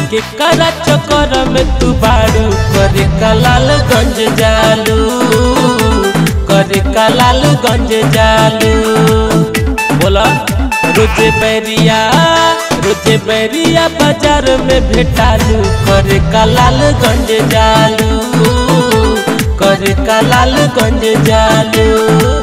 के करा चक्कर में तू बाड़ू करे कलाल गंज जालू करे कलाल गंज जालू बोला रोजे बैरिया रोजे बैरिया बाजार में भेटालू करे कलाल गंज जालू करे कलाल गंज जालू